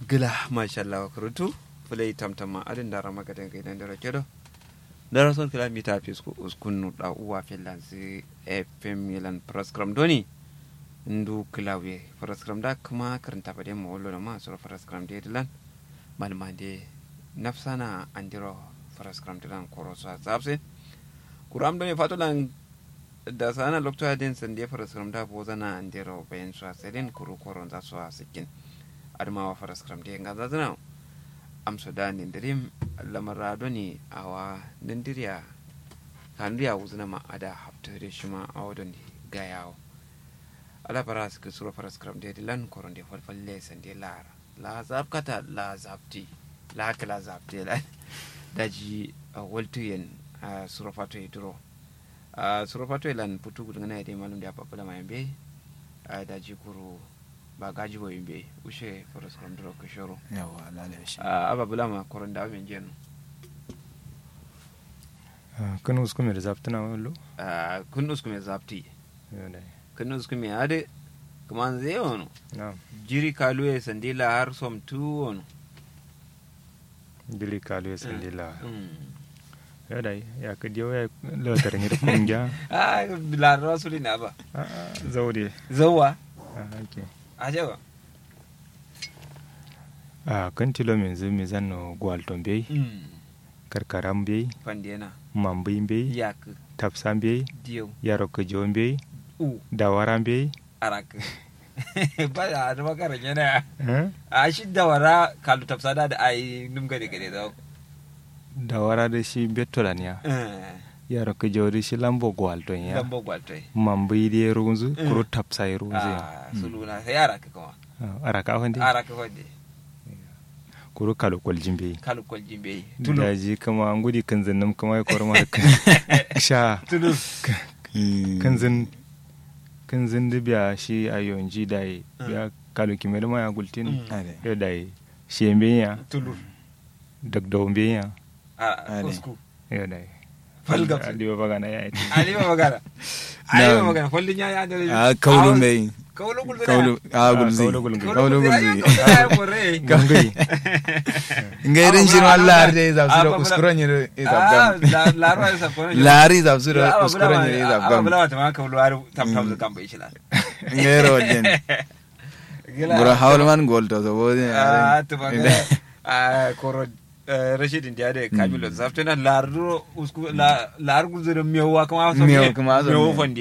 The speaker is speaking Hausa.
gila mashallah wa kurutu fulai tamtama adin dara magadan gaidan dara kedo dara son kilomita fi uskunu da uwa finlands fm milan praskram doni ndu kilawe praskram da kuma karanta bade mu wallo da ma sura praskram de dilan malma de nafsana andiro praskram dilan korosa zabse kuram doni fatulan da sana lokta din sande praskram da bozana andiro bayan su aselin kuru koron za su asikin adamawa faraskram de nga zazana amso da nindirim lamarado ne awa nindiriya kandiya wuzuna ma ada haftare shi ma a wadon gayawo ala bara su ke sura faraskram de dilan koron de falfalle san de lar la zabkata la zabti la kala zabti la daji waltu yen a sura fato duro a sura fato lan putu gudana de malum da papala mai be daji kuru ba gaji bo yimɓe ushe foros kam duro ko shoro yawa lalai shi aba bulama koronda men jenu kun uskume da zaftuna wallo kun uskume zapti yodai kun uskume ade kaman zai wono na jiri kaluye sandila har som tu wono dili kalu ya sandila Mm. yodai ya ka diyo ya lautar ni da kungiya ah bilar rasuli na ba zaure zawa ake ajewa a kan tilo min zu mi zanno gwalton bai karkaran bai fandena mambai bai yak tafsan bai diyo yaro ka jon bai u dawaran bai arak ba da da makara yana eh? a shi dawara kalu tafsada da ai num gade gade da dawara da shi bettolan ya yaro ka jori shi lambo gwalton ya lambo gwaltai mambai da runzu Mm. kuro tafsa ya runzu ya ah suluna sai yara ka kuma araka wanda ara ka wande kuro kalu kwaljin bai kalu kwaljin bai tulu daji kama an gudi kan zannan kama ya korma sha tulu kan zan kan zan da biya shi a yonji da yi biya kalu kimel ma ya gultin Mm. ade ya da yi shi yambe ya tulu dagdaw be ya a Ale. kusku ya da yi Falgab. aliwa bagana ya yi ali ba magana ali ba magana follin ya ya da a kaulu mai kaulu gulbe kaulu a gulzi kaulu gulzi. kaulu gulzi ya kore gangai nga irin Aba shi bula- ma lari da aba zabsu da bula- uskuran yi da ah zabgam la la sa ko lari zabsu da uskuran yi da aba zabgam bula ta ma kaulu ar tam tam kan bai shi la nga yero wajen bura hawalman golto so wodi ah to ba ah koro rashidin da da kamilo zaftana lardo usku la lar gulzo da mewa kuma so Mewa kuma so mewa me. fondi